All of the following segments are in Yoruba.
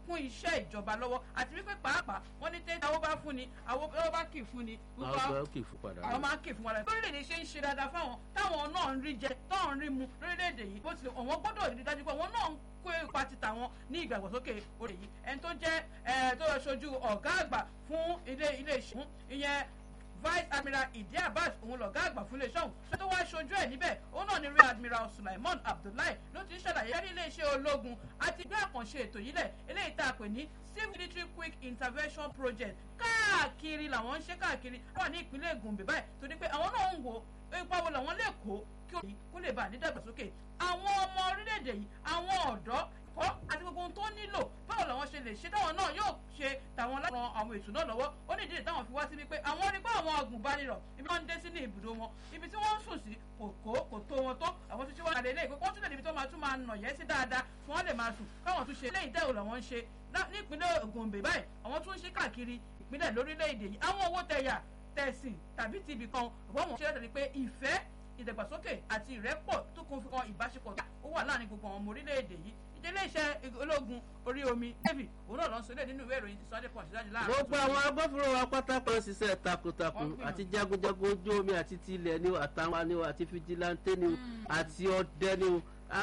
kún iṣẹ́ ìjọba lọ́wọ́ àti wípé pàápàá wọ́n ní tẹ́tí àwọn bá fún ni àwọn bá kì í fún ni. àwọn kì í fún padà. àwọn máa kì í fún padà. lórílẹ̀‐èdè ṣe ń ṣe dáadáa fáwọn táwọn náà ń rí jẹ táwọn ń rí mu lórílẹ̀‐èdè yìí bó tilẹ̀ àwọn gbọ́dọ̀ rí dájú pé àwọn náà ń kó ipa ti tàwọn ní ìgbàgbọ́sókè orí yìí ẹni tó jẹ́ ẹ̀ tó ṣojú ọ̀gá àgbà fún ilé ilé ìṣẹ́ ìyẹn vice admiral idi abbas òun lọ̀gá àgbà fún iléeṣẹ́ òun tó wá ṣojú ẹ̀ níbẹ̀ òun náà ni rear admiral sulaiman abdullahi ló ti ń ṣàlàyé ní iléeṣẹ́ ológun àti gbé àkànṣe ètò yìí lẹ̀ eléyìí tá a pè ní civil military quick intervention project káàkiri làwọn ń ṣe káàkiri wà ní ìpínlẹ̀ gombe báyìí torí pé àwọn náà ń wo ipa wo làwọn lè kó kí òyìn kó lè bá a nídàgbàsókè àwọn ọmọ orílẹ̀-èdè yìí àwọn ọ̀dọ́ kọ́ àti gbogbo ohun tó nílò báwo làwọn ṣe lè ṣe táwọn náà yóò ṣe tàwọn láti ran àwọn ètò náà lọ́wọ́ ó ní ìdílé táwọn fi wá síbi pé àwọn rí pé àwọn agùnbánirọ̀ ibi wọn ń dé sí ní ibùdó wọn ibi tí wọ́n ń sùn sí kò kó kò tó wọn tó àwọn tó ṣe wọ́n àlè léyìí pé wọ́n tún lè níbi tó máa tún máa nà yẹ́ sí dáadáa tí wọ́n lè máa sùn káwọn tún ṣe léyìí tẹ́wò làwọn ń ṣe nípínlẹ̀ Gombe báyìí àwọn tún ń ṣe káàkiri ìpínlẹ̀ lórílẹ̀‐èdè yìí àwọn owó tẹ̀yà tẹ̀sìn tàbí tibì kan ọ̀pọ̀ wọn ṣe lẹ́tọ̀ọ́ pé ìfẹ́ ìdàgbàsókè àti ìrẹ́pọ̀ tó kún fún ìbáṣepọ̀ ó wà láàrin gbogbo àwọn ọmọ orílẹ̀-èdè yìí ìdílé iṣẹ́ ológun orí omi navy òun náà lọ ń sọlẹ̀ nínú ìwé ìròyìn ti sunday punch jáde láàrin. gbogbo àwọn agbófinró wa pátákó ṣiṣẹ́ takuntakun àti jagunjagun ojú omi àti tilẹ̀ ni àtàwọn ni àti fijilante ni àti ọdẹ ni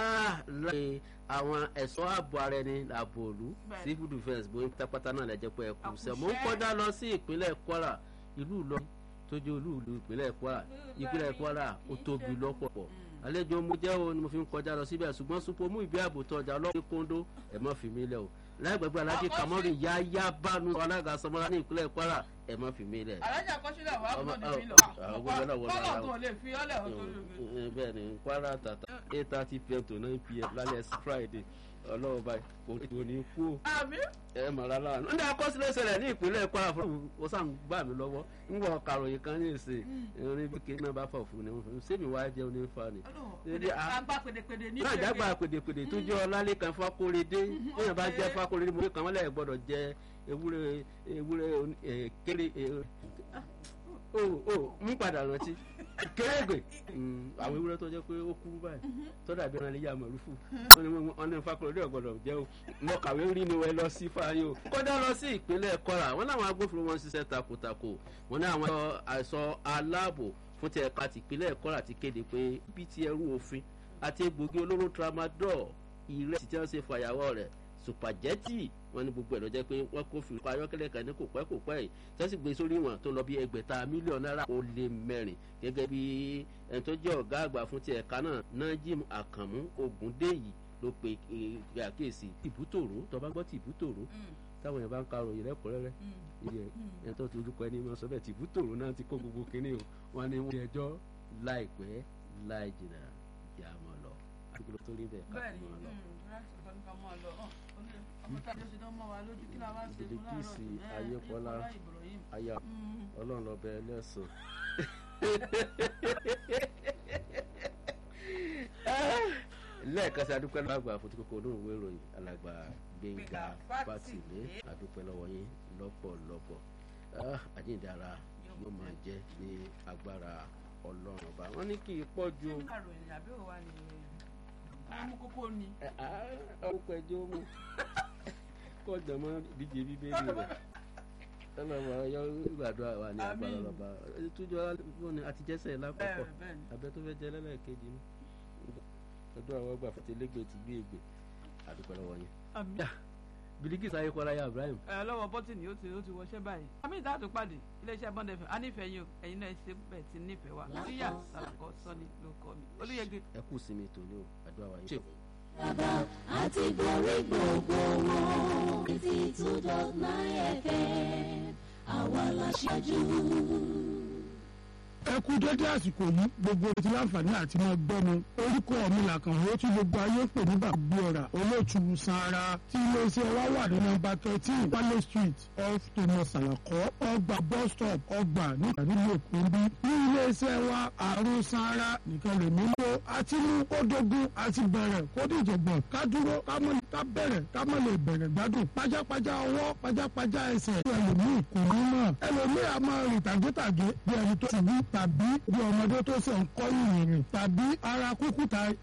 láàrin àwọn ẹ̀ṣọ́ ààbò ara ẹni ààbò òlu civil defence bóyá pátápátá náà lẹ́jẹ̀ pé ẹ̀kú sẹ́ mo ń kọjá lọ sí ìpínlẹ̀ kwara ìlú ìlọrin tó jẹ́ olú ìlú ìpínlẹ̀ kwara ìpínlẹ̀ kwara ó tóbi lọ́pọ̀pọ̀ àlejò mo jẹ́ o ni mo fi ń kọjá lọ síbẹ̀ ṣùgbọ́n supo mú ìbí ààbò tọjà ọlọ́run kóńdó ẹ̀ mọ́ fi mí lẹ̀ o láìgbàgbé alájí kamori yáyá bánu alága sọmọlá ní ìpínlẹ̀ kwara ẹ̀ mọ́ fi mí lẹ̀. alájà kọ́sílẹ̀ wà á gbọ́dọ̀ mi lọ kọ́lọ̀ tó lè fi ọ́lẹ̀ ọ̀tọ̀ bẹ́ẹ̀ ni kwara tata eight thirty pm to nine pm lálẹ́ friday ọlọ́wọ́ báyìí kò ní kú o. àmì. ẹ mọ̀ rárá ní akọsílẹ̀ ṣẹlẹ̀ ní ìpínlẹ̀ kwara fún o sàn gbà mí lọ́wọ́ ń wọ karòyìn kan ní ìsìn ìrìn bí kéèké náà bá fọ̀ fún ni sẹ́mi wá jẹun ní fa ni. àgbà pèdèpèdè ní ìpínlẹ̀ àgbà pèdèpèdè tó jẹ́ ọlálẹ́ kan fákóredé èèyàn bá jẹ́ fákóredé mo rí kan wọ́n lẹ̀ gbọ́dọ̀ jẹ ewúrẹ́ ewúrẹ́ kéré o o mú padà rántí kérégbè àwọn ewúrẹ́ tó jẹ́ pé ó kú báyìí tó dàbí ẹran iléyà mọ̀lúfù wọn ní fakọ̀rọ̀dé ọ̀gbọ̀dọ̀ jẹ́ o mo kàwé rí ni wọ́n lọ sí fáyé o kọjá lọ sí ìpínlẹ̀ kọ́ra wọn láwọn agbófinró wọn ṣiṣẹ́ takuntakò wọn ní àwọn àìsàn aláàbò fún ti ẹ̀ka tìpínlẹ̀ kọ́ra ti kéde pé bí ti ẹrú òfin àti egbògi olóró tramadol ìrẹsì tí wọ́n ṣe fàyàwọ́ rẹ̀ sùpàjẹ́tì wọn ní gbogbo ẹ̀ lọ jẹ́ pé wọ́n kó fi ọkọ̀ ayọ́kẹ́lẹ́ kan ní kò pẹ́ kò pẹ́ yìí tí wọ́n sì gbé sórí wọn tó lọ bí ẹgbẹ̀ta mílíọ̀nù náírà ó lé mẹ́rin gẹ́gẹ́ bí ẹni tó jẹ́ ọ̀gá àgbà fún ti ẹ̀ka náà Najim Àkànmú Ògúndèyí ló pe àkíyèsí tìbútòrò tó bá gbọ́ tìbútòrò táwọn yẹn bá ń ka ròyìn lẹ́kọ̀ọ́rẹ́rẹ́ iye ẹ̀ tó ti orúkọ ẹni máa sọ bẹ́ẹ̀ tìbútòrò náà ti kó gbogbo kínní o wọn ni wọ́n ẹjọ́ láìpẹ́ láì jìnnà ìyá mọ́ lọ àdúgbò tó rí bẹ́ẹ̀ ká mọ́ lọ bilikisi ayépọlá aya ọlọ́run lọbẹ ẹlẹ́sìn. lẹ́ẹ̀kan sí adúpẹ́ lọ́wọ́ àgbà fún tí kòkó olóhùn ìwé ìròyìn alàgbà gbẹ̀ngà fátìlé adúpẹ́ lọ́wọ́ yín lọ́pọ̀lọpọ̀ àjíǹdàrà yóò máa jẹ́ ní agbára ọlọ́run ọba wọ́n ní kí n pọ̀ ju. ọmọ kókó ni. orúkọ ẹjọ́ mu kọjọ mọ díje bíbélì rẹ ọlọmọ ọyọ gbàdúrà wà ní agbára ọlọba túnjọ wọn àtijẹsẹ lákòókò abẹ tó fẹ jẹ lẹlẹkejì ní ọdún àwọn ọgbà fẹtẹlẹgbẹ ti gbé ègbè àdúgbò lọ́wọ́ yẹn. bilikis ayékọlá ya ibrahim. ẹ lọ́wọ́ bọ́tìnì ó ti ó ti wọṣẹ́ báyìí. àmì ìdáàtò pàdé iléeṣẹ́ bọ́ndẹ fẹ́ a nífẹ̀ẹ́ yín o ẹ̀yin náà ṣe bẹ́ẹ̀ ti nífẹ̀ẹ́ wa síyà sàlàkọ́ sọ́ni ló kọ́ mi olóyègbè. ẹ kú sinmi tòní o àdúrà wa yín. bàbá àti borí gbogbo wọn eighty two dot nine fm àwa la ṣáájú ẹ kú dédé àsìkò yìí gbogbo ti láǹfààní àti máa gbọ́ mi orúkọ mi làkàn ó tí gbogbo ayé pè ní bàbá ọ̀rà olóòtú sanra tí iléeṣẹ́ wa wà ní nọ́mbà thirteen wálé street off thomas alakọ ọgbà bus stop ọgbà nígbà nílùú èkó ń bí ní iléeṣẹ́ wa àrùn sanra nìkan lè mí lò àti mú kó dogun àti bẹ̀rẹ̀ kó dìjọ̀gbọ̀n ká dúró ká mọ̀ ká bẹ̀rẹ̀ ká mọ̀ lè bẹ̀rẹ̀ gbádùn pajápajá ọwọ́ pajápajá ẹsẹ̀ ẹlòmíì kò ní mọ̀ ẹlòmíì a máa rìn tàgétàgé bí ẹni tó ṣubú tàbí bí ọmọdé tó ṣe ń kọ́ ìrìn tàbí ara kúkú ta